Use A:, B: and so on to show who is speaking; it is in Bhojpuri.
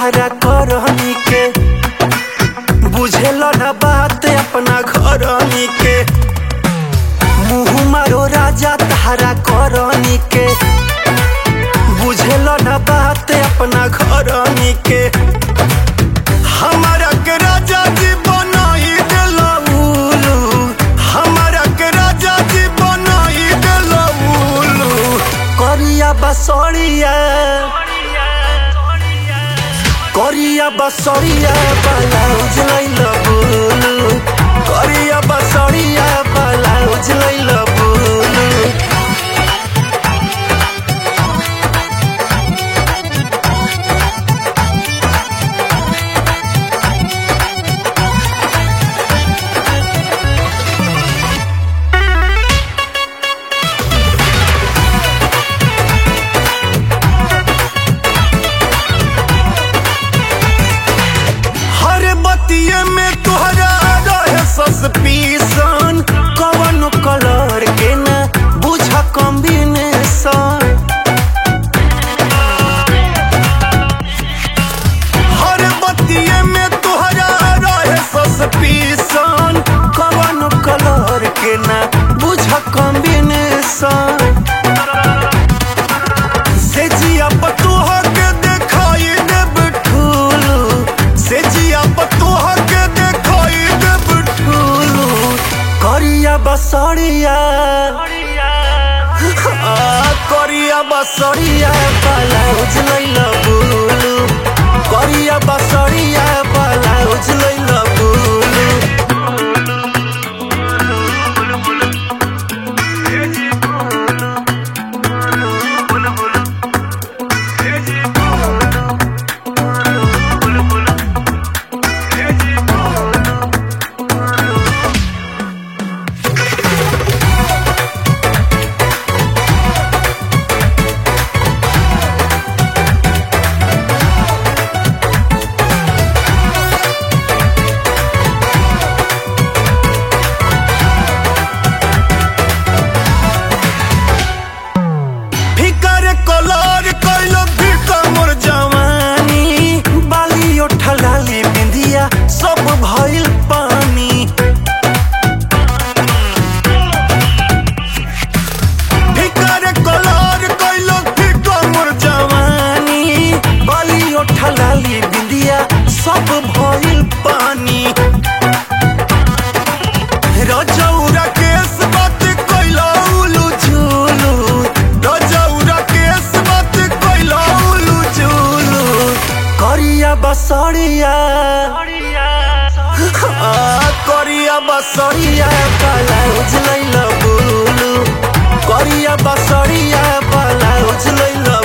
A: तहरा करनी के बुझेल न बात अपना घरनी के मुँह मारो राजा तहरा करनी के बुझेल न बात अपना घरनी के हमारा के राजा जी बनाई देला उलू हमारा के राजा जी बनाई देला उलू करिया बसरिया करिया बसरिया ब्लाउज लैल बुलू करिया बसरिया ब्लाउज लैल बुलू हर बतिये में तोहरा रहे सस्पिशन कवन कलर के न बुझ कॉम्बिनेशन हर बतिये में तोहरा रहे सस्पिशन कवन कलर के न बुझ कॉम्बिनेशन से जिया पतोह के देखाई देब ठुलू से जिया पतोह के देखाई देब ठुलू करिया बसरिया आ, करिया बसरिया ब्लाउज लैल बुलू करिया बसरिया ब्लाउज लैल बुलू फिकर कलर कैलो फिका मोर जवानी बाली उठलाली बिंदिया सब भइल पानी फिकर कलर कैलो फिका मोर जवानी बाली उठलाली बिंदिया सब भइल पानी रजौरा केस बात कैला उलू झूलू रजौरा केस बात कैला उलू झूलू करिया बसरिया आ, करिया बसरिया ब्लाउज लैल बुलू करिया बसरिया ब्लाउज लैल